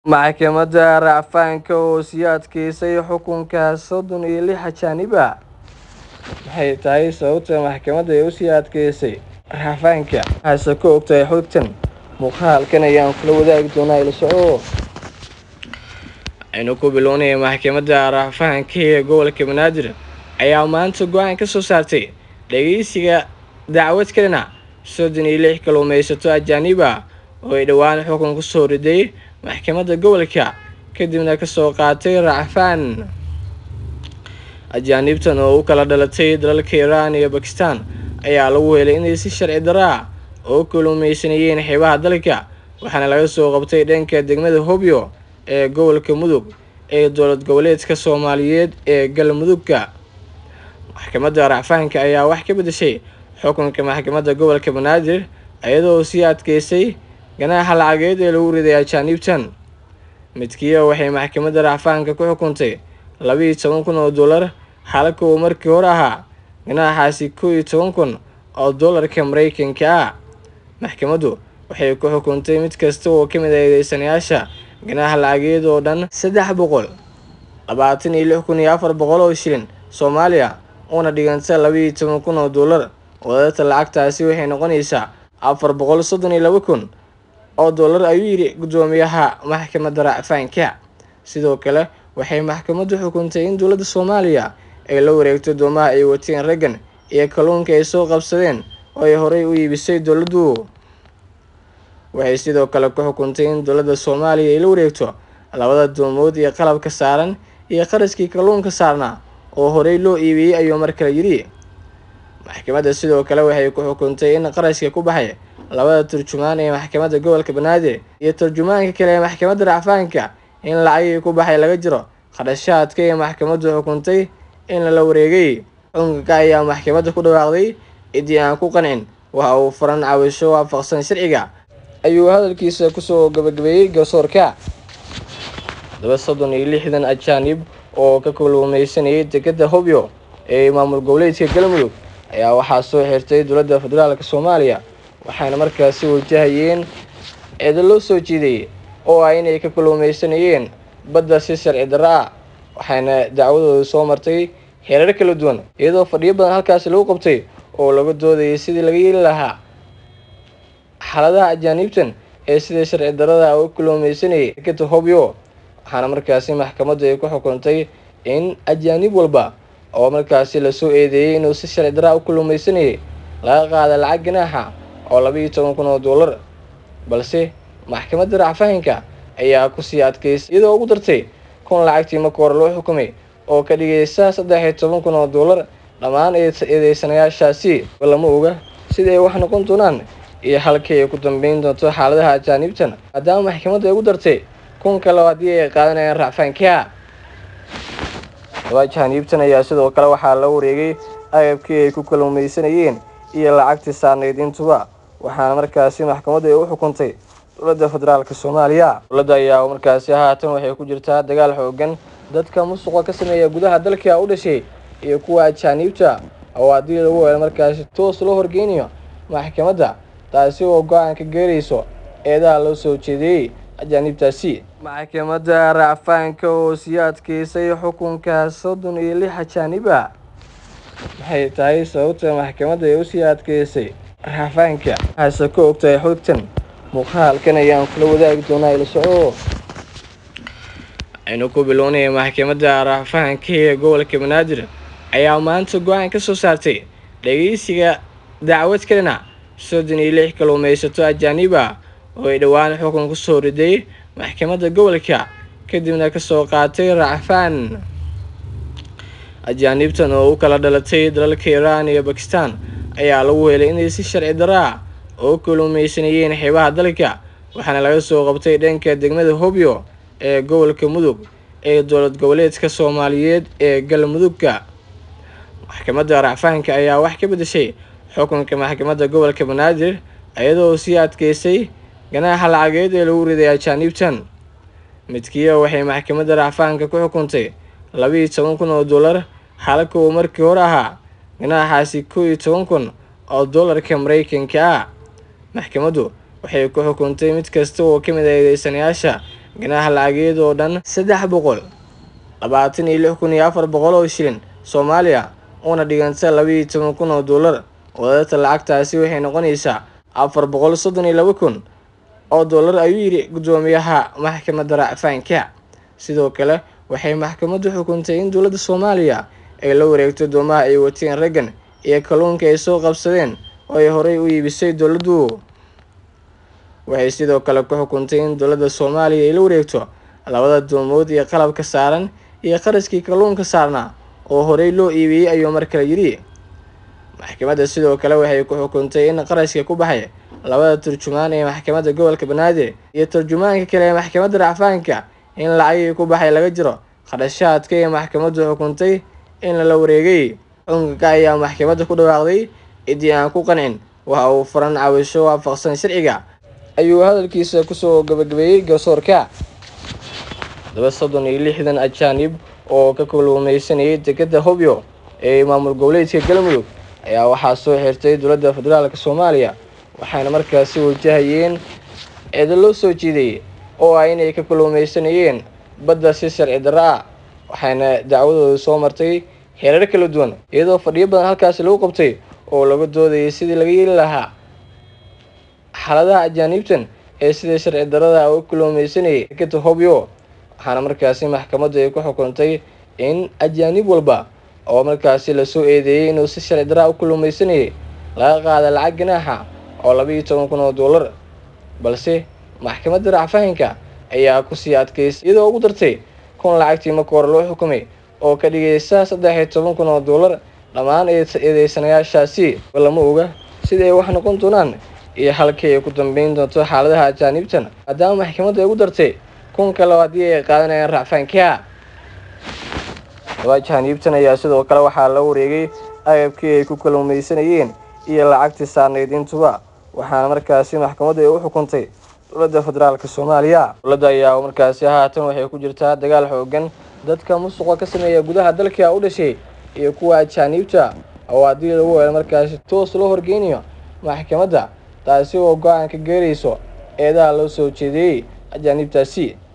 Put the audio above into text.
Maxkamadda racfaanka oo sii adkeysay xukunka soddon iyo lix ajaanib ah Maxay tahay sababta maxkamaddu ay u sii adkeysay racfaanka? Maxaase ka ogtahay xogtan? Muuqaalkan ayaan kula wadaagi doonaa ila soco. Waxaynu ku bilownay maxkamadda racfaanka ee gobolka Banaadir ayaa maanta go'aan ka soo saartay dhageysiga dacwad ka dhinac soddon iyo lix kalluumaysato ajaanib ah oo ay dhowaan xukun ku soo riday maxkamadda gobolka kadibna ka soo qaatay racfaan. Ajaanibtan oo u kala dhalatay dalalka Iran iyo Bakistaan ayaa lagu helay inay si sharci darro ah uga kalluumaysanayeen xeebaha dalka waxaana laga soo qabtay dhanka degmada Hobyo ee gobolka Mudug ee dowlad goboleedka Soomaaliyeed ee Galmudugka. Maxkamadda racfaanka ayaa wax ka beddeshay xukunka maxkamadda gobolka Banaadir iyadoo sii adkeysay ganaaxa lacageed ee lagu riday ajaanibtan. Midkiiba waxay maxkamadda racfaanka ku xukuntay laba iyo toban kun oo doolar halka uu markii hore ahaa ganaaxaasi kow iyo toban kun oo doolarka Mareykanka ah. Maxkamaddu waxay ku xukuntay mid kasta oo ka mid ah eedeysanayaasha ganaax lacageed oo dhan saddex boqol labaatan iyo lix kun iyo afar boqol oo shilin Soomaali ah una dhiganta laba iyo toban kun oo doolar. Wadaadka lacagtaasi waxay noqonaysaa afar boqol soddon iyo laba kun oo doolar ayuu yiri guddoomiyaha maxkamadda racfaanka. Sidoo kale waxay maxkamaddu xukuntay in dowladda Soomaaliya ay la wareegto doomaha ay wateen raggan iyo kalluunka ay soo qabsadeen oo ay horey u iibisay dowladdu. Waxay sidoo kale ku xukuntay in dowladda Soomaaliya ay la wareegto labada doomood iyo qalabka saaran iyo kharashkii kalluunka saarnaa oo horey loo iibiyay ayuu mar kale yidhi. Maxkamadda sidoo kale waxay ku xukuntay in kharashka ku baxay labada turjumaan ee maxkamadda gobolka Banaadir iyo turjumaanka kale ee maxkamadda racfaanka in lacagihii ku baxay laga jaro kharashaadka ay maxkamaddu xukuntay in lala wareegay. Xukunka ayaa maxkamadda ku dhawaaqday ciddii aan ku qancin waxa uu furan cabasho waafaqsan sharciga ayuu hadalkiisa kusoo gabagabeeyay garsoorka. Laba soddon iyo lixdan ajaanib oo ka kalluumaysanayay dekedda Hobyo ee maamul goboleedka Galmudug ayaa waxaa soo xirtay dowladda federaalk Soomaaliya waxaana markaasi wajahayeen eedo loo soo jeediyay oo ah inay ka kalluumaysanayeen badda si sharci darro ah waxaana dacwadoodu soo martay heerar kala duwan iyadoo fadhiyo badan halkaasi lagu qabtay oo laga doodayay sidii laga yeeli lahaa xaaladaha ajaanibtan ee sida sharci darrada ah u kalluumaysanayay dekedda Hobyo waxaana markaasi maxkamaddu ay ku xukuntay in ajaanib walba oo markaasi lasoo eedeeyay inuu si sharci darro ah u kalluumaysanayay laga qaada lacag ganaaxa oo laba iyo toban kun oo doolar balse maxkamadda racfaanka ayaa ku sii adkeysay iyadoo ugu dartay kun lacagtii marka hore loo xukumay oo ka dhigaysa saddex iyo toban kun oo doolar dhammaan eedeysanayaashaasi lama oga sida ay wax noqon doonaan iyo halkii ay ku dambeyn doonto xaaladaha ajaanibtan maadaama maxkamaddu ay ugu dartay kun kale haddii ay qaadanayaan racfaanka. Laba ajaanibtan ayaa sidoo kale waxaa la wareegay agabkii ay ku kalluumaysanayeen iyo lacagtii saarneyd intuba waxaana markaasi maxkamaddu ay u xukuntay dowladda federaalk Soomaaliya. Dowladda ayaa markaasi haatan waxay ku jirtaa dagaal xooggan dadka musuqa ka sameeya gudaha dalka u dhashay iyo kuwa ajaanibta oo haddii lagu helo markaasi toos loo horgeynayo maxkamadda taasi oo go'aan ka gaarayso eedaha loo soo jeediyay ajaanibtaasi. Maxkamadda racfaanka oo sii adkeysay xukunka soddon iyo lix ajaanib ah Maxay tahay sababta maxkamaddu ay u sii adkeysay racfaanka? Maxaase ka ogtahay xogtan? Muuqaalkan ayaan kula wadaagi doonaa ila soco. Waxaynu ku bilownay maxkamadda racfaanka ee gobolka Banaadir ayaa maanta go'aan ka soo saartay dhageysiga dacwad ka dhinac soddon iyo lix kalluumaysato ajaanib ah oo ay dhowaan xukun ku soo riday maxkamadda gobolka kadibna ka soo qaatay racfaan. Ajaanibtan oo u kala dhalatay dalalka Iran iyo Bakistaan ayaa lagu helay inay si sharci darro ah uga kalluumaysanayeen xeebaha dalka waxaana laga soo qabtay dhanka degmada Hobyo ee gobolka Mudug ee dowlad goboleedka Soomaaliyeed ee Galmudugka. Maxkamadda racfaanka ayaa wax ka beddeshay xukunka maxkamadda gobolka Banaadir iyadoo sii adkeysay ganaaxa lacageed ee lagu riday ajaanibtan. Midkiiba waxay maxkamadda racfaanka ku xukuntay laba iyo toban kun oo doolar halka uu markii hore ahaa ganaaxaasi kow iyo toban kun oo doolarka Mareykanka ah. Maxkamaddu waxay ku xukuntay mid kasta oo ka mid ah eedeysanayaasha ganaax lacageed oo dhan saddex boqol labaatan iyo lix kun iyo afar boqol oo shilin soomaaliya una dhiganta laba iyo toban kun oo dollar wadata lacagtaasi waxay noqonaysaa afar boqol soddon iyo laba kun oo dollar ayuu yidhi guddoomiyaha maxkamadda racfaanka sidoo kale waxay maxkamaddu xukuntay in dowladda soomaaliya ay la wareegto doomaha ay wateen raggan iyo kalluunka ay soo qabsadeen oo ay horey u iibisay dowladdu waxay sidoo kale ku xukuntay in dowladda soomaaliya ay la wareegto labada doomood iyo qalabka saaran iyo qarashkii kalluunka saarnaa oo horey loo iibiyey ayuu mar kale yidhi maxkamadda sidoo kale waxay ku xukuntay in qarashka ku baxay labada turjumaan ee maxkamadda gobolka banaadir iyo turjumaanka kale ee maxkamadda racfaanka in lacagii ku baxay laga jiro kharashaadka ee maxkamaddu xukuntay in lala wareegay xukunka ayaa maxkamadda ku dhawaaqday ciddii aan ku qancin waxa uu furan cawisho waafaqsan sharciga ayuu hadalkiisa kusoo gabagabeeyey garsoorka laba soddon iyo lixdan ajaanib oo ka kulumeysanayay dekeda hobyo ee maamul goboleedka galmudug ayaa waxaa soo xirtay dowladda federaalk soomaaliya waxaana markaasi wajahayeen eeda loo soo jiiday oo ah inay ka kulumeysanayeen badda si sharci darro ah waxaana dacwadooda soo martay heerar kala duwan iyadoo fadhiyo badan halkaasi lagu qabtay oo laga doodayay sidii laga yeeli lahaa xaaladaha ajaaniibtan ee sida sharci darrada u kulumeysanayay dekeda hobyo waxaana markaasi maxkamaddu ay ku xukuntay in ajaanib walba oo markaasi lasoo eedeeyey inuu si sharci daraa u kulumeysanayay laga qaada lacag ganaaxa oo laba iyo toban kun oo dollar balse maxkamadda racfahanka ayaa kusii adkaysay iyadoo ugu dartay kun lacagtii marka hore loo xukumay oo ka dhigaysa saddex iyo toban kun oo dollar dhammaan eedeysanayaashaasi lama oga sida ay wax noqon doonaan iyo halkii ay ku dambeyn doonto xaaladaha ajaanibtan maadaama maxkamadda ay ugu dartay kun kale haddii ay qaadanayaan racfaanka laba ajaaniibtan ayaa sidoo kale waxaa la wareegay agabkii ay ku kalumeysanayeen iyo lacagtii saarnayd intuba waxaana markaasi maxkamaddu ay u xukuntay dowladda federaalk soomaaliya dowladda ayaa markaasi haatan waxay ku jirtaa dagaal xoogan dadka musuqa ka sameeya gudaha dalka u dhashay iyo kuwa ajaaniibta oo haddii lagu helo markaasi toos loo horgeynayo maxkamadda taasi oo go-aan ka geerayso eedaha loo soo jeediyey ajaaniibtaasi